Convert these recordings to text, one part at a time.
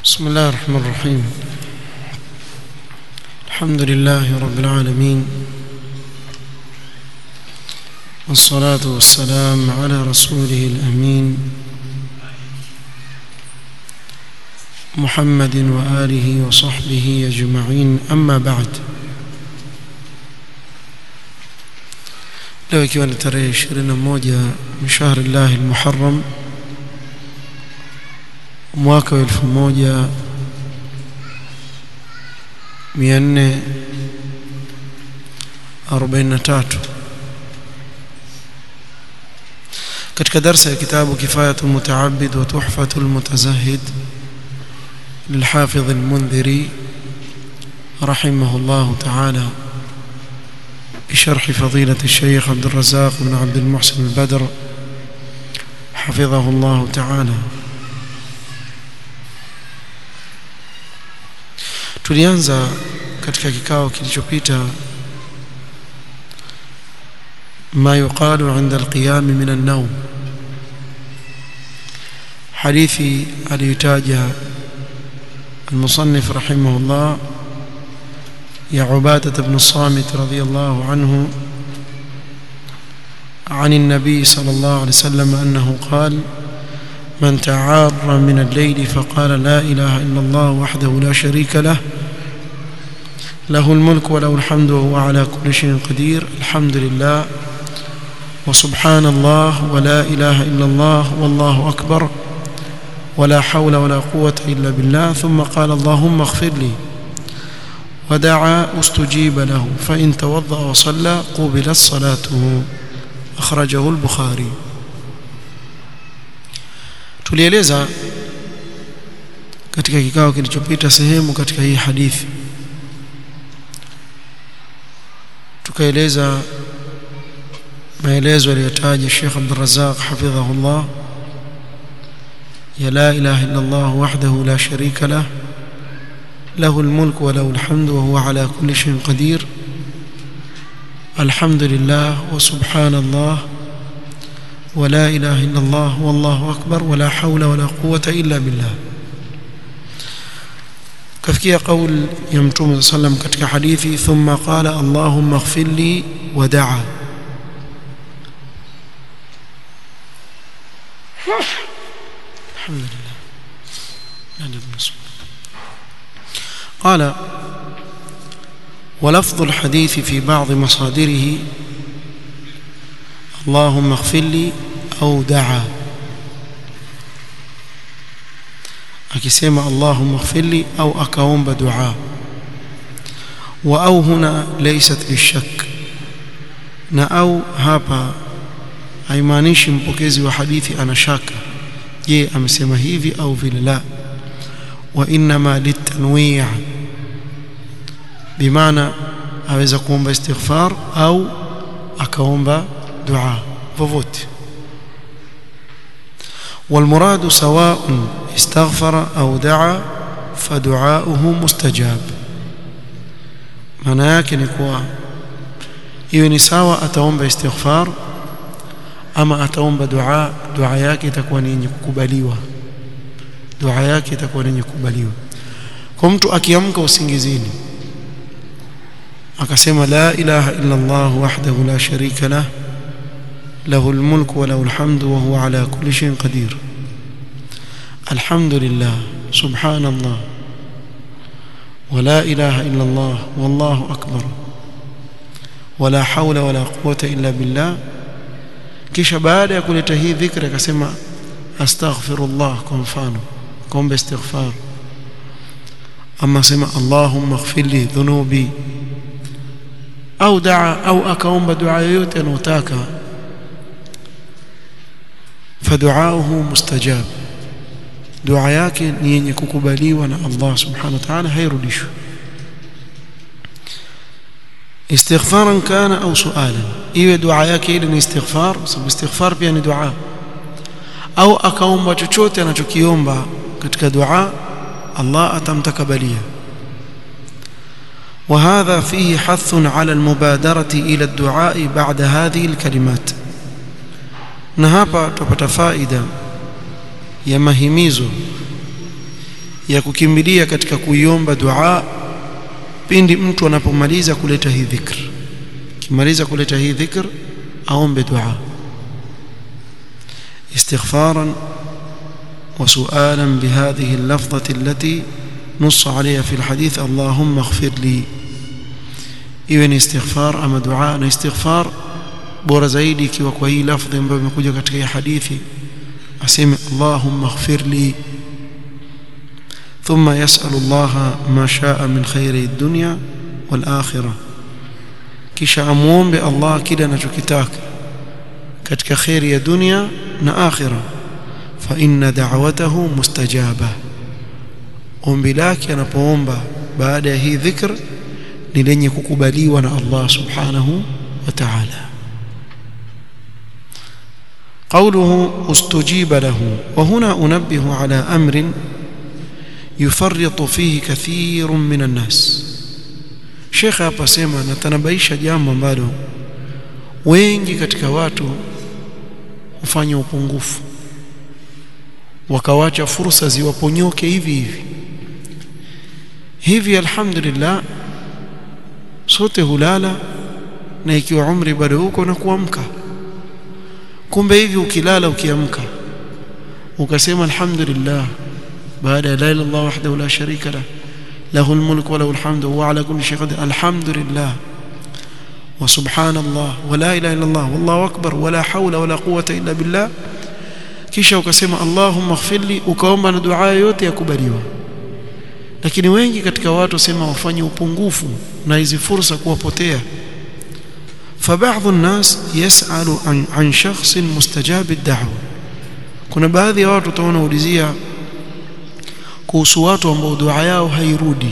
بسم الله الرحمن الرحيم الحمد لله رب العالمين والصلاة والسلام على رسوله الأمين محمد وآله وصحبه أجمعين أما بعد leo ikiwa ni tarehe 21 min shahri llahi almuharram mwaka wa 1443 katika darsa ya kitabu kifayatu mutaabid wa tuhfatu almutazahid للحافظ المنذري رحمه الله تعالى بشرح فضيلة الشيخ عبد الرزاق بن عبد المحسن البدر حفظه الله تعالى tulianza katika kikao kilichopita ما يقال عند القيام من النوم حديثي aliyotaja المصنف رحمه الله يا عبادة بن الصامت رضي الله عنه عن النبي صلى الله عليه وسلم أنه قال من تعار من الليل فقال لا إله إلا الله وحده لا شريك له له الملك وله الحمد وهو على كل شيء قدير الحمد لله وسبحان الله ولا إله إلا الله والله أكبر ولا حول ولا قوة إلا بالله ثم قال اللهم اغفر لي ودعا استجيب له فإن توضأ وصلى قبلت صلاته أخرجه البخاري tulieleza katika kikao kilichopita sehemu katika hii hadithi tukaeleza maelezo aliyotaja Sheikh Abdul Razzaq hafidhahullah ya la ilaha illa Allah wahdahu la sharika lah له الملك وله الحمد وهو على كل شيء قدير الحمد لله وسبحان الله ولا إله إلا الله والله أكبر ولا حول ولا قوة إلا بالله كفكي قول يمتوم صلى الله عليه وسلم كتك حديثي ثم قال اللهم اغفر لي ودعا الحمد لله لا قال ولفظ الحديث في بعض مصادره اللهم اغفر لي أو دعا akisema allahumma ighfirli au akaomba dua wa au huna laysat lishak na au hapa haimaanishi mpokezi wa hadithi ana shaka je amesema hivi au vile la wa inma litanwi' bimaana aweza kuomba istighfar au akaomba dua vovote والمراد سواء استغفر أو دعا فدعاؤه مستجاب maana yake ni kuwa iwe ni sawa ataomba istighfar ama ataomba dua dua yake itakuwa ni yenye kukubaliwa dua yake itakuwa ni yenye kukubaliwa kwa mtu akiamka usingizini akasema la ilaha illa Allah wahdahu la sharika lah له الملك وله الحمد وهو على كل شيء قدير الحمد لله سبحان الله ولا إله إلا الله والله أكبر ولا حول ولا قوة إلا بالله kisha baada ya kuleta hii dhikri akasema astaghfirullah kwa mfano kuomba istighfar ama sema allahumma ighfir li dhunubi au daa au akaomba dua yoyote anayotaka faduauhu mustajab dua yake ni yenye kukubaliwa na Allah subhanahu wa ta'ala hairudishwi istighfaran kana au sualan iwe dua yake ile ni istighfar sababu istighfar pia ni dua au akaomba chochote anachokiomba katika dua Allah atamtakabalia وهذا فيه حث على المبادرة إلى الدعاء بعد هذه الكلمات na hapa tupata faida ya mahimizo ya kukimbilia katika kuiomba dua pindi mtu anapomaliza kuleta hii dhikr kimaliza kuleta hii dhikr aombe dua استغفارا وسؤالا بهذه اللفظة التي نص عليها في الحديث اللهم اغفر لي iwe ni istighfar ama dua na istighfar bora zaidi ikiwa kwa hii lafdhi ambayo imekuja katika hii hadithi aseme Allahumma ighfir li thumma yas'alu Allah ma sha'a min khairi dunya wal akhirah kisha amuombe Allah kile anachokitaka katika khairi ya dunia na akhira fa inna da'watahu mustajaba ombi lake anapoomba baada ya hii dhikr ni lenye kukubaliwa na Allah subhanahu wa ta'ala قوله استجيب له وهنا أنبه على أمر يفرط فيه كثير من الناس شيخ hapa sema natanabaisha jambo ambalo wengi katika watu hufanya upungufu wakawacha fursa ziwaponyoke hivi hivi hivi alhamdulillah sote hulala na ikiwa umri bado huko na kuamka kumbe hivi ukilala ukiamka ukasema alhamdulillah baada ya la ilaha illallah wahdahu la sharika lah له الملك وله الحمد وهو على كل شيء قدير الحمد لله وسبحان الله ولا اله الا الله والله اكبر ولا حول ولا قوه الا بالله kisha ukasema Allahumma ighfirli ukaomba na dua yote yakubaliwa lakini wengi katika watu wasema wafanye upungufu na hizi fursa kuwapotea فبعض الناس يسأل عن عن شخص مستجاب الدعوه kuna baadhi ya watu utaona ulizia kuhusu watu ambao dua yao hairudi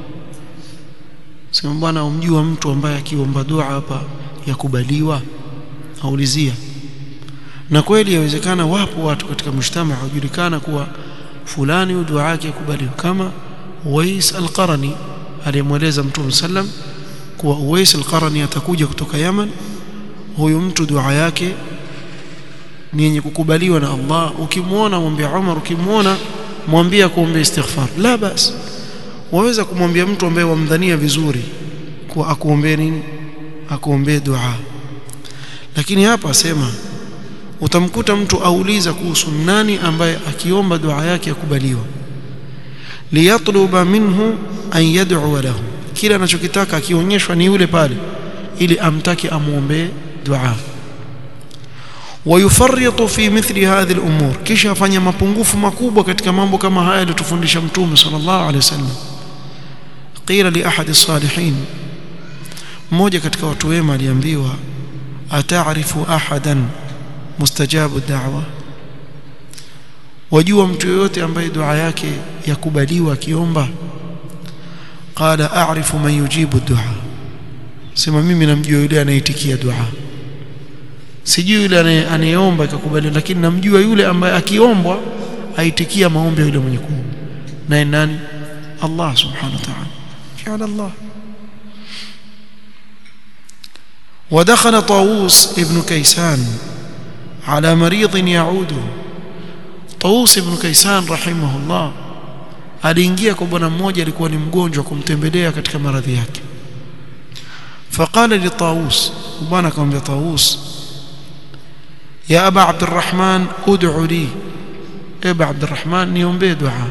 sema bwana umjua mtu ambaye akiomba dua hapa yakubaliwa aulizia na kweli yawezekana wapo watu katika mshtama hujulikana kuwa fulani dua yake yakubaliwa kama Uwais al-Qarani aliyemweleza Mtume sallam kuwa Uwais al-Qarani atakuja kutoka Yaman huyu mtu dua yake ni yenye kukubaliwa na Allah ukimwona mwambie Umar ukimwona mwambie kuombea istighfar la bas waweza kumwambia mtu ambaye wamdhania vizuri kuwa akuombee nini akuombee dua lakini hapa asema utamkuta mtu auliza kuhusu nani ambaye akiomba dua yake yakubaliwa liyatluba minhu an yad'u lahu kila anachokitaka akionyeshwa ni yule pale ili amtake amuombee dua ويفرط في مثل هذه الامور kisha afanya mapungufu makubwa katika mambo kama haya aliyotufundisha mtume sallallahu alaihi wasallam qila li ahad as-salihin mmoja katika watu wema aliambiwa ataarifu ahadan mustajabu da'wa wajua mtu yoyote ambaye dua yake yakubaliwa akiomba qala a'rifu man yujibu dua sema mimi namjua yule anaitikia dua sijui yule anayeomba ikakubaliwa lakini namjua yule ambaye akiombwa aitikia maombi ya yule mwenye kuomba naye nani Allah subhanahu wa ta'ala ja'ala Allah ودخل طاووس ابن كيسان على مريض يعوده طاووس ابن كيسان رحمه الله aliingia kwa bwana mmoja alikuwa ni mgonjwa kumtembelea katika maradhi yake faqala li طاووس bwana akamwambia طاووس يا أبا عبد الرحمن ادعو لي أبا عبد الرحمن نيومبي دعاء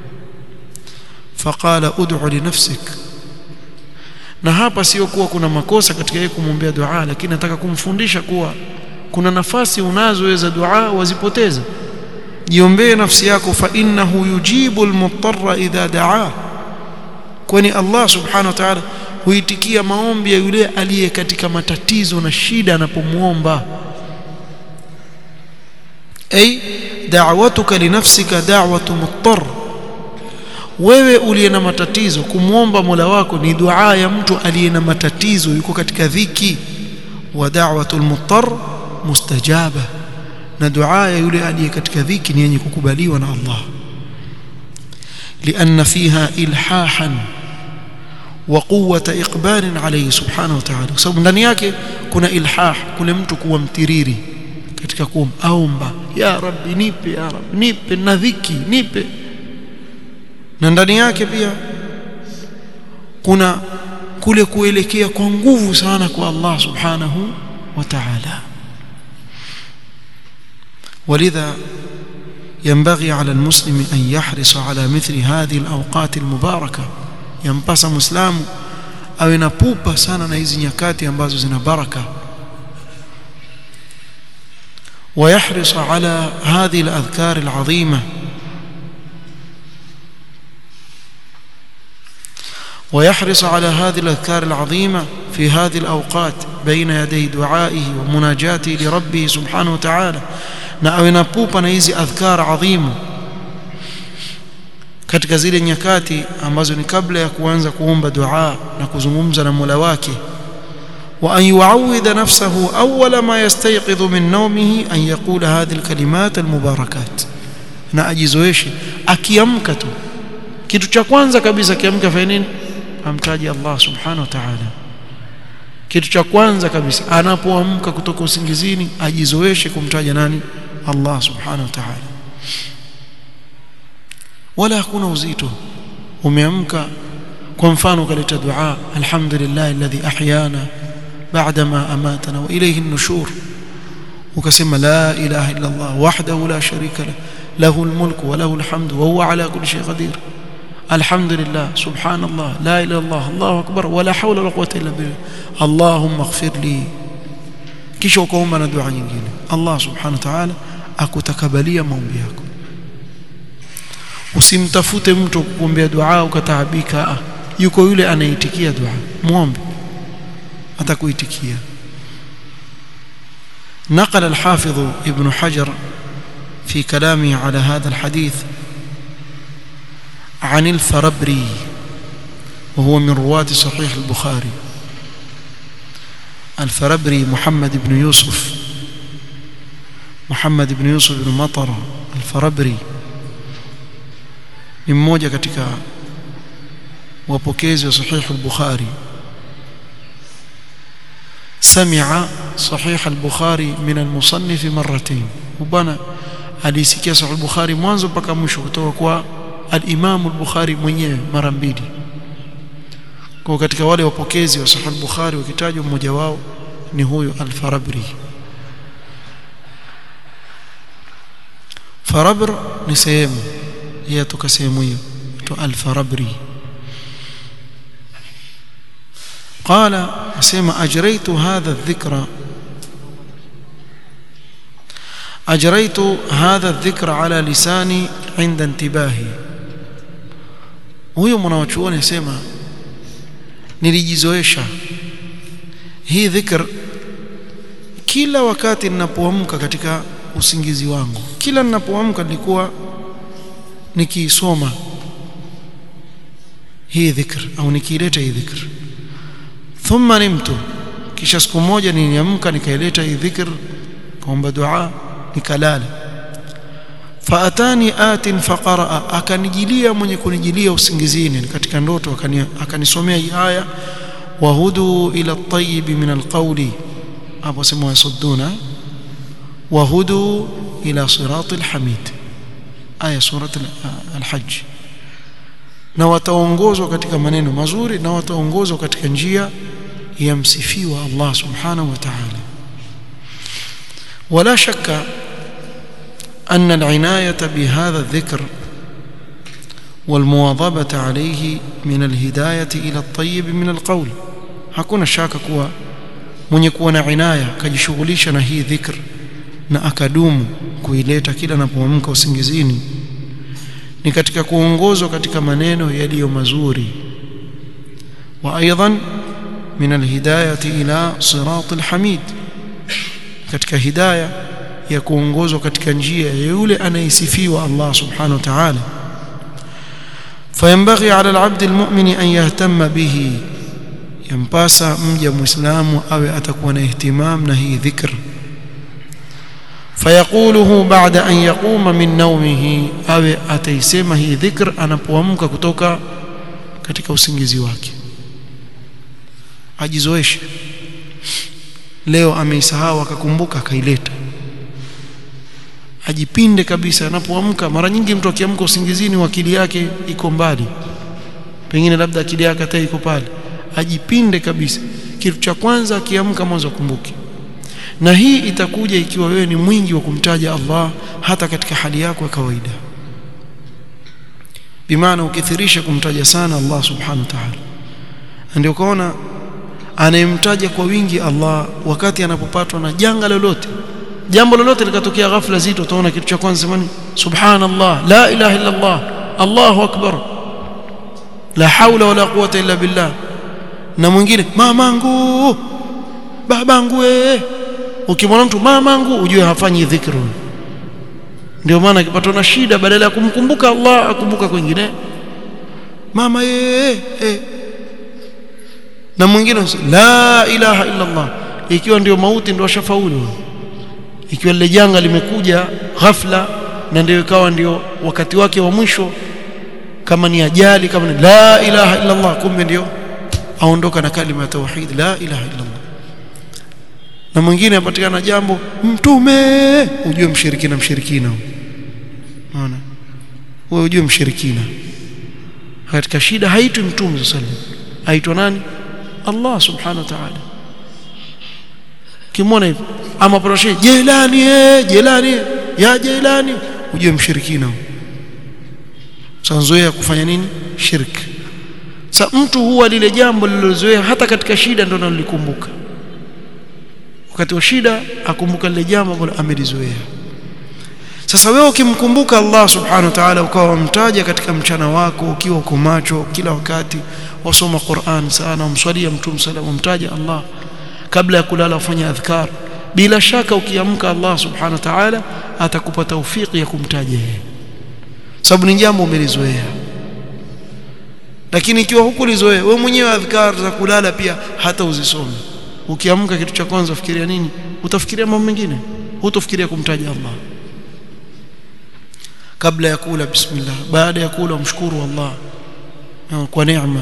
فقال ادعو لنفسك na hapa sio kuwa kuna makosa katika yeye kumwombea dua lakini nataka kumfundisha kuwa kuna nafasi unazoweza dua wazipoteza jiombee nafsi yako fa innahu yujibu almuttarra idha daa kwani Allah subhanahu wa ta'ala huitikia maombi ya yule aliye katika matatizo na shida anapomuomba أي دعوتك لنفسك دعوة مضطر wewe uliye na matatizo kumwomba Mola wako ni dua ya mtu aliye na matatizo yuko katika dhiki wa da'watul muttar mustajaba na dua ya yule aliye katika dhiki ni yenye kukubaliwa na Allah لأن فيها إلحاحا وقوة إقبال عليه سبحانه وتعالى sababu ndani yake kuna ilhah kuna mtu kuwa mtiriri katika kuomba aomba ya rabbi nipe ya rabbi nipe na dhiki nipe na ndani yake pia kuna kule kuelekea kwa nguvu sana kwa Allah subhanahu wa ta'ala ولذا ينبغي على المسلم أن يحرص على مثل هذه الأوقات المباركة ينبس مسلم أو ينبوب سانا نهيزي نيكاتي ambazo zina baraka ويحرص على هذه الأذكار العظيمة ويحرص على هذه الأذكار العظيمة في هذه الأوقات بين يدي دعائه ومناجاته لربه سبحانه وتعالى na awe na pupa na hizi adhkar adhimu katika zile nyakati ambazo ni kabla ya kuanza kuomba dua na kuzungumza na Mola wake wa an yuawidha nafsahu awwala ma yastayqidhu min nawmihi an yaqula hadhihi alkalimat almubarakat na ajizoeshe akiamka tu kitu cha kwanza kabisa akiamka fanya nini amtaje Allah subhanahu wa ta'ala kitu cha kwanza kabisa anapoamka kutoka usingizini ajizoeshe kumtaja nani Allah subhanahu wa ta'ala wala hakuna uzito umeamka kwa mfano ukaleta dua alhamdulillah alladhi ahyana ba'da ma amatana wa ilayhi an-nushur ukasema la ilaha illa Allah wahdahu la sharika lahu lahu al-mulku wa lahu al-hamdu wa huwa ala kulli shay'in qadir الحمد لله سبحان الله لا إله إلا الله الله أكبر ولا حول ولا قوة إلا بالله اللهم اغفر لي kisha ukaomba na dua nyingine Allah subhanahu wa ta'ala akutakabalia maombi yako usimtafute mtu kukuombea dua ukataabika yuko yule anaitikia dua muombe atakuitikia نقل الحافظ ابن حجر في كلامه على هذا الحديث عن الفربري وهو من رواة صحيح البخاري الفربري محمد بن يوسف محمد بن يوسف بن مطر الفربري ni mmoja katika wapokezi wa sahih al-Bukhari sami'a sahih al-Bukhari min al-musannif marratayn bwana alisikia sahih al-Bukhari mwanzo mpaka mwisho kutoka kwa al-Imam al-Bukhari mwenyewe mara mbili kwa katika wale wapokezi wa sahih al-Bukhari wakitajwa mmoja wao ni huyo al-Farabri Farabr ni sehemu yeye toka sehemu hiyo to al-Farabri قال اسمع اجريت هذا الذكر اجريت هذا الذكر على لساني عند انتباهي huyo mwanachuoni asema nilijizoesha hii dhikr kila wakati ninapoamka katika usingizi wangu kila ninapoamka nilikuwa nikiisoma hii dhikr au nikiileta hii dhikr thumma nimtu kisha siku moja niliamka nikaileta hii dhikr kaomba dua nikalala faatani atin faqaraa akanijilia mwenye kunijilia usingizini katika ndoto akanisomea hii aya wahudu ila at-tayyib min al-qawli hapo sema yasudduna wahudu ila sirati al-hamid aya surat al-hajj na wataongozwa katika maneno mazuri na wataongozwa katika njia ya msifiwa Allah subhanahu wa ta'ala ولا شك أن العناية بهذا الذكر والمواظبة عليه من الهداية إلى الطيب من القول hakuna shaka kuwa mwenye kuwa na inaya akajishughulisha na hii dhikr na akadumu kuileta kila anapoamka usingizini ni katika kuongozwa katika maneno yaliyo mazuri wa aidan min alhidayati ila sirat alhamid katika hidayah ya kuongozwa katika njia ya yule anayesifiwa Allah subhanahu wa ta'ala فينبغي على العبد المؤمن أن يهتم به ينباسا مجا مسلم أو أتكون اهتمام نهي ذكر فيقوله بعد أن يقوم من نومه أو أتيسمه ذكر أنا بوامك كتوكا katika usingizi wake ajizoeshe leo ameisahau akakumbuka akaileta ajipinde kabisa anapoamka mara nyingi mtu akiamka usingizini akili yake iko mbali pengine labda akili yake hata iko pale ajipinde kabisa kitu cha kwanza akiamka mwanzo akumbuke na hii itakuja ikiwa wewe ni mwingi wa kumtaja Allah hata katika hali yako ya kawaida bimaana ukithirisha kumtaja sana Allah subhanahu wa ta'ala ndio kaona anayemtaja kwa wingi Allah wakati anapopatwa na janga lolote jambo lolote likatokea ghafla zito utaona kitu cha kwanza semani subhanallah la ilaha illa Allah Allahu akbar la haula wala quwwata illa billah na mwingine mamangu babangu eh ukimwona mtu mamangu ujue hafanyi dhikru ndio maana akipatwa na shida badala ya kumkumbuka Allah akumbuka kwingine mama eh eh na mwingine la ilaha illa Allah ikiwa ndio mauti ndio shafaulu ikiwa lile janga limekuja ghafla na ndio ikawa ndio wakati wake wa mwisho kama ni ajali kama ni la ilaha illa Allah kumbe ndio aondoka na kalima ya tauhid la ilaha illa Allah na mwingine apatikana jambo mtume ujue mshirikina mshirikina unaona wewe ujue mshirikina katika shida haitwi mtume sallallahu aitwa nani Allah subhanahu wa ta'ala kimwona hivyo ama proshi jelani eh jelani ya jelani ujue mshirikina sanzoea kufanya nini shirk sa mtu huwa lile jambo lilozoea hata katika shida ndio analikumbuka wakati wa shida akumbuka lile jambo ambalo amelizoea sasa wewe ukimkumbuka Allah subhanahu wa ta'ala ukawa mtaja katika mchana wako ukiwa uko macho kila wakati wasoma Qur'an sana umswalia mtume sallallahu mtaja Allah kabla ya kulala ufanya adhkar bila shaka ukiamka Allah subhanahu wa ta'ala atakupa taufiki ya kumtaja yeye sababu ni jambo umelizoea lakini ikiwa hukulizoea wewe mwenyewe adhkar za kulala pia hata uzisome ukiamka kitu cha kwanza ufikiria nini utafikiria mambo mengine hutofikiria kumtaja Allah kabla ya kula bismillah baada ya kula umshukuru Allah kwa neema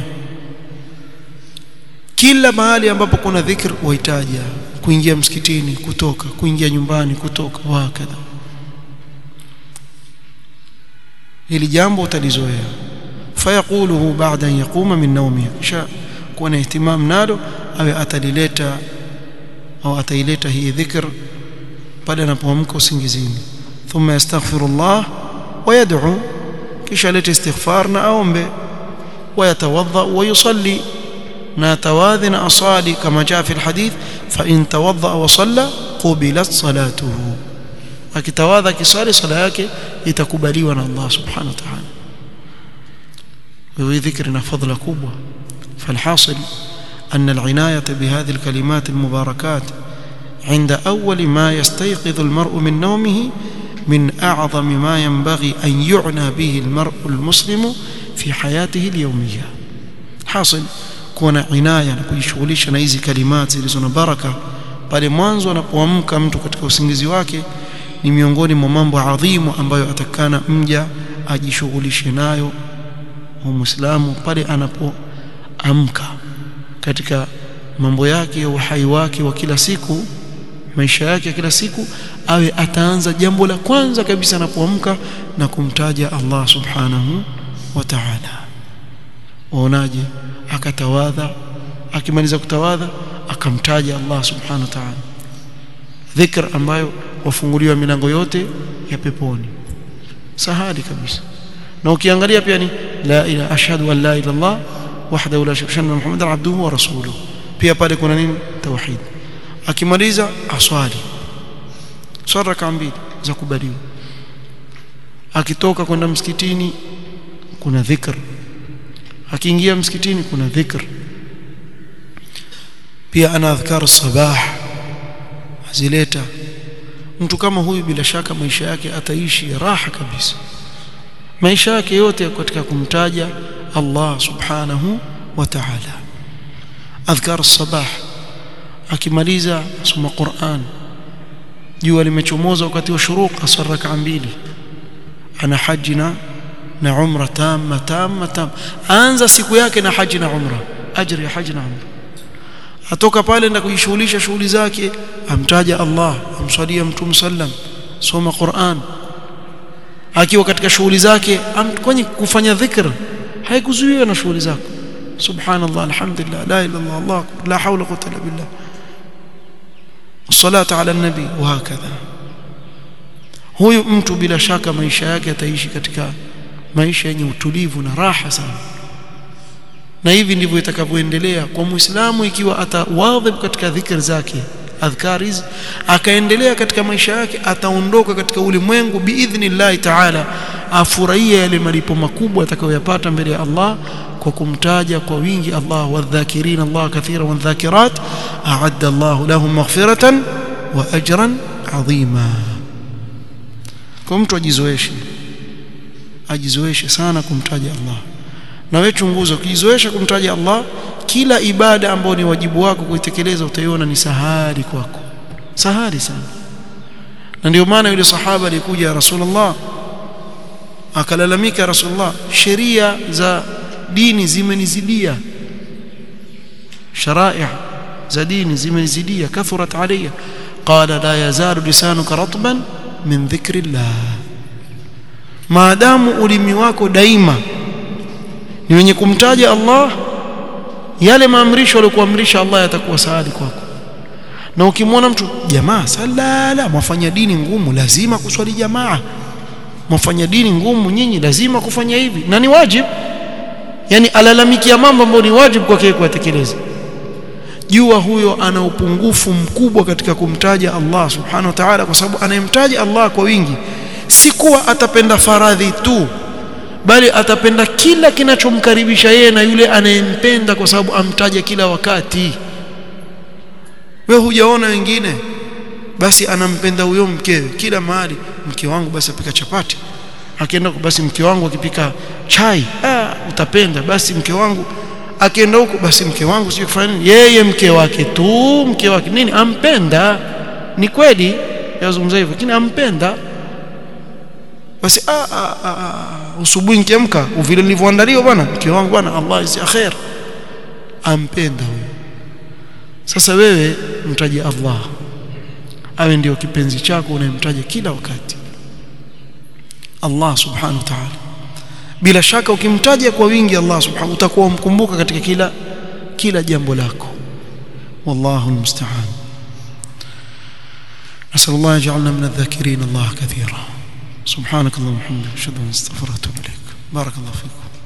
kila mahali ambapo kuna dhikr wahitaja kuingia msikitini kutoka kuingia nyumbani kutoka wakadha hili jambo utalizoea fayaquluhu ba'da an yaquma min nawmihi kisha kuwa na ihtimam nalo awe atalileta au ataileta hii dhikr pale anapoamka usingizini thumma yastaghfirullah wa yad'u kisha alete istighfar na aombe ويتوضا ويصلي نتواذن اصالي كما جاء في الحديث فان توضا وصلى قبلت صلاته akitawadha kisali sala yake itakubaliwa na Allah subhanahu wa ta'ala وهي ذكرنا فضل كبوة فالحاصل أن العناية بهذه الكلمات المباركات عند أول ما يستيقظ المرء من نومه من أعظم ما ينبغي أن يعنى به المرء المسلم في حياته اليومية حاصل كون عناية kujishughulisha na hizi kalimati zilizo na baraka pale mwanzo anapoamka mtu katika usingizi wake ni miongoni mwa mambo adhimu ambayo atakana mja ajishughulishe nayo muislamu pale anapoamka katika mambo yake ya uhai wake wa kila siku maisha yake ya kila siku awe ataanza jambo la kwanza kabisa anapoamka na kumtaja Allah subhanahu wa ta'ala waonaje akatawadha akimaliza kutawadha akamtaja Allah subhanahu wa ta'ala dhikr ambayo wafunguliwa milango yote ya peponi sahali kabisa na ukiangalia pia ni la ilaha ashhadu an la ilaha illallah wahdahu la sharika lahu muhammadan abduhu wa rasuluhu pia pale kuna nini tauhid akimaliza aswali swala raka mbili za kubaliwa akitoka kwenda msikitini kuna dhikr akiingia msikitini kuna dhikr pia ana adhkar sabah azileta mtu kama huyu bila shaka maisha yake ataishi raha kabisa maisha yake yote katika kumtaja Allah subhanahu wa ta'ala adhkar sabah akimaliza soma Qur'an jua limechomoza wakati wa shuruq asar rak'a mbili ana haji na na umra tamma tamma tam anza siku yake na haji na umra ajri ya haji na umra atoka pale na kujishughulisha shughuli zake amtaja Allah amswalia mtume sallam soma Qur'an akiwa katika shughuli zake kwani kufanya dhikr haikuzuiwa na shughuli zako subhanallah alhamdulillah la ilaha illallah allah la hawla quwwata illa billah الصلاه على النبي وهكذا huyu mtu bila shaka maisha yake ataishi katika maisha yenye utulivu na raha sana na hivi ndivyo itakavyoendelea kwa muislamu ikiwa atawadhib katika dhikr zake adhkar hizi akaendelea katika maisha yake ataondoka katika ulimwengu biidhnillah taala afurahia yale malipo makubwa atakayoyapata mbele ya Allah kwa kumtaja kwa wingi Allah wadhakirin Allah kathira wadhakirat a'adda Allah lahum maghfiratan wa ajran adhima kwa mtu ajizoeshe ajizoeshe sana kumtaja Allah na wewe chunguza ukijizoesha kumtaja Allah kila ibada ambayo ni wajibu wako kuitekeleza utaiona ni sahali kwako sahali sana na ndio maana yule sahaba alikuja Rasulullah akalalamika Rasulullah sheria za dini zimenizidia sharai za dini zimenizidia kathurat alayya qala la yazalu lisanuka ratban min dhikrillah maadamu ulimi wako daima ni wenye kumtaja Allah yale maamrisho aliyokuamrisha Allah yatakuwa saadi kwako na ukimwona mtu jamaa salala mwafanya dini ngumu lazima kuswali jamaa mwafanya dini ngumu nyinyi lazima kufanya hivi na ni wajibu yani alalamikia mambo ambayo ni wajibu kwake kuyatekeleza jua huyo ana upungufu mkubwa katika kumtaja Allah subhanahu wa ta'ala kwa sababu anayemtaja Allah kwa wingi si kuwa atapenda faradhi tu bali atapenda kila kinachomkaribisha yeye na yule anayempenda kwa sababu amtaja kila wakati wewe hujaona wengine basi anampenda huyo mkewe kila mahali mke wangu basi apika chapati akienda basi mke wangu akipika chai ah, utapenda basi mke wangu akienda huko basi mke wangu sio kufanya nini yeye mke wake tu mke wake nini ampenda ni kweli yazungumza hivyo lakini ampenda basi ah, ah, ah, usubuhi nikiamka vile nilivyoandaliwa bwana mke wangu bwana Allah isi khair ampenda huyo sasa wewe mtaje Allah awe ndio kipenzi chako unayemtaja kila wakati Allah subhanahu wa ta'ala bila shaka ukimtaja kwa wingi Allah subhanahu utakuwa umkumbuka katika kila kila jambo lako wallahu almusta'an نسأل الله يجعلنا من الذاكرين الله كثيرا سبحانك اللهم وبحمدك اشهد ان لا اله الا انت استغفرك واتوب اليك بارك الله فيكم